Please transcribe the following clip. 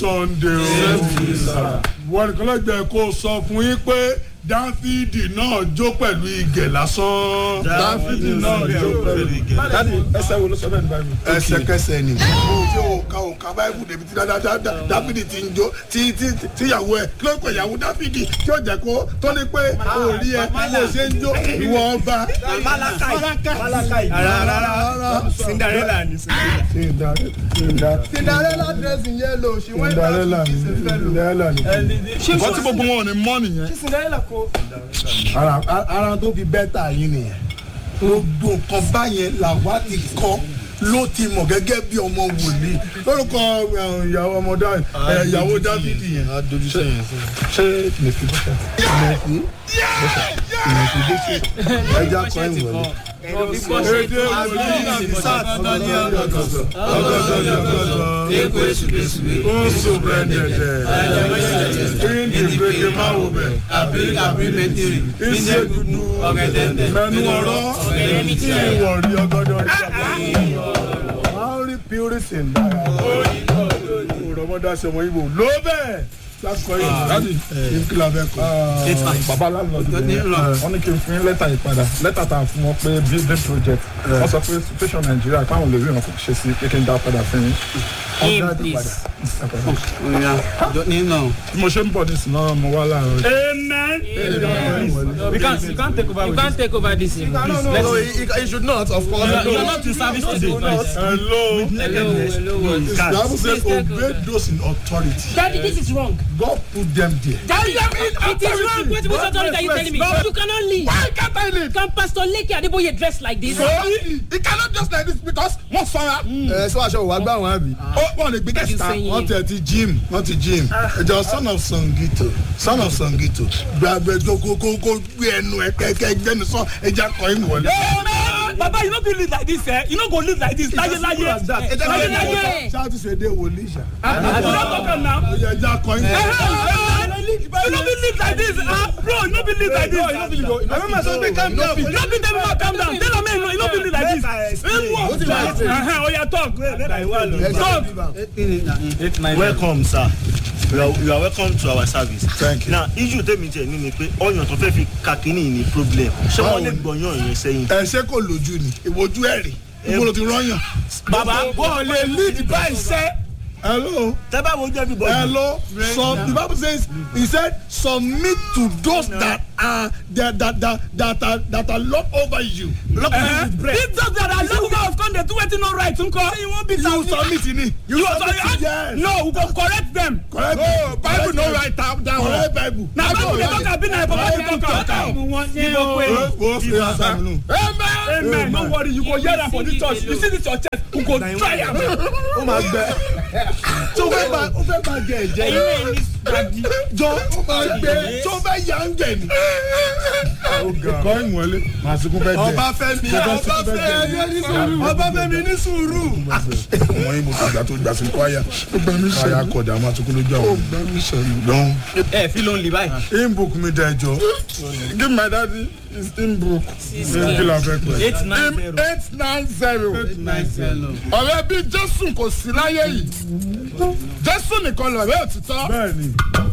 sunday o wọ́n nìkan lọ́jọ́ kó sọ fún yín pé dáfídì náà jó pẹ̀lú igẹ̀ lásán. dáfídì náà jó pẹ̀lú igẹ̀. dáàdi ẹsẹ̀ wo ló sọ bẹ́ẹ̀ ní báyìí. ẹsẹkẹsẹ ni. o tí o ka o ka báyìí débi tí dáfídì ti ń jó tí tí tíyàwó ẹ kí ló ń pè ìyàwó dáfídì tí ó jẹ kó tó ní pé o rí ẹ kó o ṣe ń jó ìwọ ọba. malakai rárá rárá cinderella ni cinderella dressing yellow she went out cinderella to ni kiss a fellow. cinderella ni. nǹkan tí gbogbo wọn ò ní mọ́ nìyẹn. cinderella ko. ara ara tó fi bẹ́tà yín nìyẹn. gbogbo nǹkan báyẹn làwa ti kọ́ ló ti mọ̀ gẹ́gẹ́ bí ọmọ wòlíì lórúkọ eh, ìyàwó ọmọdé eh, ìyàwó dávidi yẹn. a dojú sẹ́yìn sí. ṣé mèsì bọ́sẹ̀ mèsì mèsì bọ́sẹ̀ ẹja kọ́ ìwọlé. èdè wòlíì ọgọdọ ní ọgọdọ ọgọdọ ní ọgọdọ ekwe esubesube oṣù brẹ́ndẹ̀dẹ̀ kíndì gbèké máa wò bẹ̀. abiri abiri mẹtiri iṣẹ́ dúdú ọgẹdẹdẹ mẹnu ọ̀rọ̀ tí ìwọ̀ rí ọgọdọ rí ọgọdọ. máa ń rí purison dára. òròmọdé aṣọ ọmọ ibo ló bẹ́ẹ̀ lásìkò yìí láti ìkìlọ̀ abẹ́ kọ́. bàbá aláàlọ́dún wọn ní kí n fún yín lẹ́tà ìpadà lẹ́tà tá a fún wọn pé building project wọ́n sọ pé situation nàìjíríà káwọn lè rí ìrànkò ṣe sí pé kí n dá padà fún yín. Aim, Ọ̀gá please. ìpadà. nínú. bí mo ṣe ń bọ̀ ní sinimá mo wá láàárọ̀ yìí. Amen. we can't we can't take over You with can't take over this. thing, no please. no Let's no he, he should not of course. You are you are not in service today. please. hello. Hello, hello, what? The Bible says, Please take obey over. those in authority. Daddy, this is wrong. God put them there. Daddy, it is wrong. What what authority are you telling me? You cannot leave. Why can't I live? Can Pastor Leke Adeboye dress like this? So he, he cannot just like this because wọ́n sọra. ẹ sọ aṣọ wa gbà wọn àbí. Ó wọ́n lè gbé kẹ́sìtà. saying? Wọ́n tẹ̀ ti gym. Wọ́n ti gym. Ẹ̀jọ̀ son of Sangito. Son of Sangito. Gbàgbé kókó kókó gbé ẹnu ẹ kẹ́kẹ́ gbẹ́nu sọ ẹja kọ́ ẹ̀ wọlé. Amen. Baba, you no fit live like this, eh? You no go live like this. Láyé láyé. Láyé láyé. Ṣáà ti ṣe dé wòlíì ṣá. You no talk am now. Ẹja kọ́ ẹ̀ wọlé. You no fit live like this. Ah, bro, you no fit live like this. àwọn máa sọ pé calm down. You no fit tell me ma calm down. Tell am make you no fit live like this. Uh-huh, Oya talk. Talk. welcome sir you are, you are welcome to our service. Thank you. na issue tèmi jẹ ní ni pé ọyàn tó fẹ́ fi kakínní ní problem ṣé wọ́n lè gbọ̀yàn yẹn sẹ́yìn. Ẹ ṣé kò lójú ni? Ìwojú ẹ̀ rí. Ibo ló ti rọ́yàn? Baba, wọ́n lè lead by iṣẹ́. Hello. tẹ́ bá wojú everybody. Hello. So the Bible says, He said, submit to those that are that that that that are that are lord over you. Lord over you with bread. If those that are left out come dey do wetin no right nko, you wan be You submit in it. You submit submit yes. No, we go correct them. Correct. No, Bible no write am down. Correct Bible. Na Bible dey talk am be na Papa dey talk am. You go pay. Wo fi asa mi nu. Amen. Amen. No worry, you go hear am for this church. You see this your church, we go try am. ó máa gbẹ. Tó fẹ́ bá ó fẹ́ bá gẹ̀ ẹ̀jẹ̀ yìí. Jọ ó máa gbé tó fẹ́ yà ń gẹ̀ ni. Kọ́ ìwọlé. Màá sunkún fẹ́ jẹ. ọba fẹmi ọba fẹmi ọba fẹmi ní sùúrù. Wọ́n yín mo ti gbà tó gbà sí kwaya. Ó gbà mí sọ̀rọ̀. Kwaya kọ̀dà máa sunkún lójú àwọn. Ó gbà mí sọ̀rọ̀. Dán. ẹ fi ló ń li báyìí. inbook mi da ẹjọ give my daddy his inbook kí la fẹ́ pẹ́. eight nine zero. eight nine zero nine zero. ọ̀rẹ́ bí jésù kò sí láyé yìí jésù nìkan lọ̀rẹ́ òtítọ́ bẹ́ẹ̀ni.